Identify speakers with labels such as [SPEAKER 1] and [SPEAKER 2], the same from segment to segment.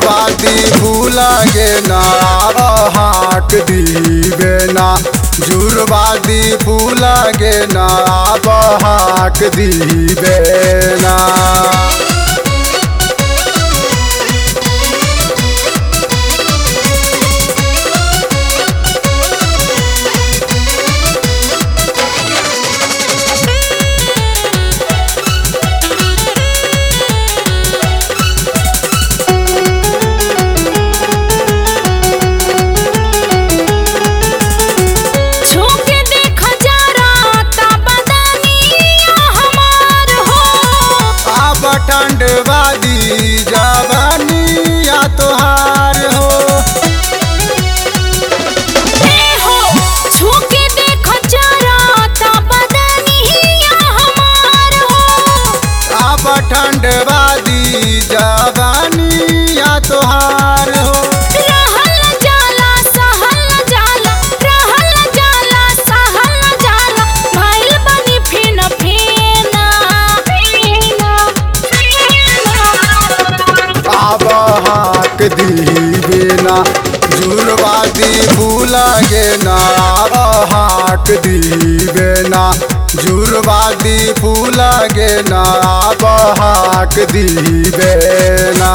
[SPEAKER 1] जुड़वादी फूलागे ना हाक दीबे ना जुड़वादी फूलागे ना हाक दीबे ना
[SPEAKER 2] छूके देखा जा राता बदनिया हमार हो
[SPEAKER 1] अब ठंडवादी जवानिया तोहार हो
[SPEAKER 2] ए हो छूके देखा जा राता बदनिया हमार हो
[SPEAKER 1] अब ठंडवादी जवानिया तोहार हो
[SPEAKER 2] रहल जाला सहल जाला रहल जाला सहल जाला भइल बनी फेन फेना फेना
[SPEAKER 1] अब हाक दीबे ना जुड़वादी फूलागे ना अब हाक दीबे ना जुड़वादी फूलागे ना अब हाक दीबे ना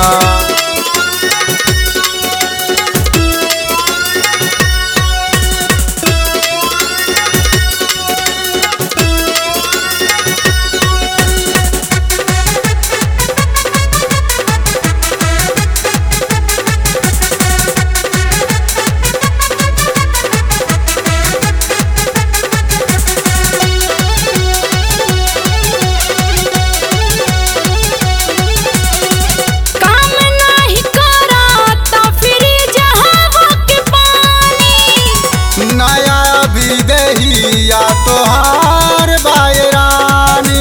[SPEAKER 2] काम नाही कराता फिर जहां के पानी
[SPEAKER 1] नया भी दहिया तोहार बायरानी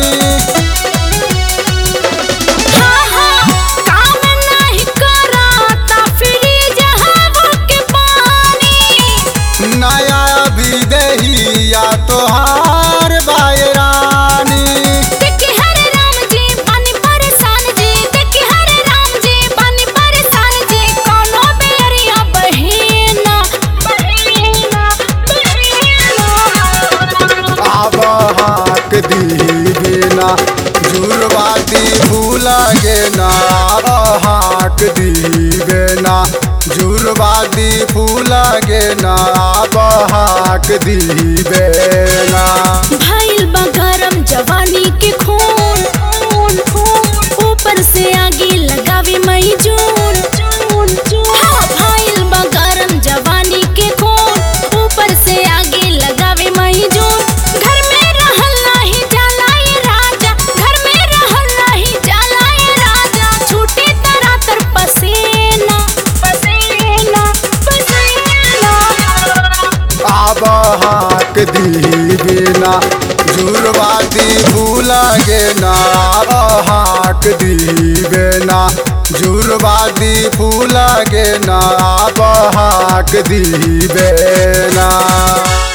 [SPEAKER 2] हाँ हाँ काम नाही कराता फिर जहां के पानी
[SPEAKER 1] नया भी दहिया तोहार बायरानी
[SPEAKER 2] देखी हरे राम जी पानी परेशान जी देखी हरे राम जी पानी परेशान जी कोनो बेरिया बहिना बहिना बहिना
[SPEAKER 1] अब हाक दीबे ना जुड़वादी फूलागे ना अब हाक दीबे ना जुड़वादी फूलागे ना अब हाक दीबे ना
[SPEAKER 2] भइल बा गरम जवानी के खून खून खून ऊपर से आगे लगावे मई जून जून जून हाँ, भइल बा गरम जवानी के खून ऊपर से आगे लगावे मई जून घर में रहल नाही जाला ये राजा घर में रहल नाही जाला ये राजा छूटे तरह तर पसीना पसीना पसीना
[SPEAKER 1] अब हाक दीबे ना जुड़वादी फूलागे ना अब हाक दीबे ना जुड़वादी फूलागे ना अब हाक दीबे ना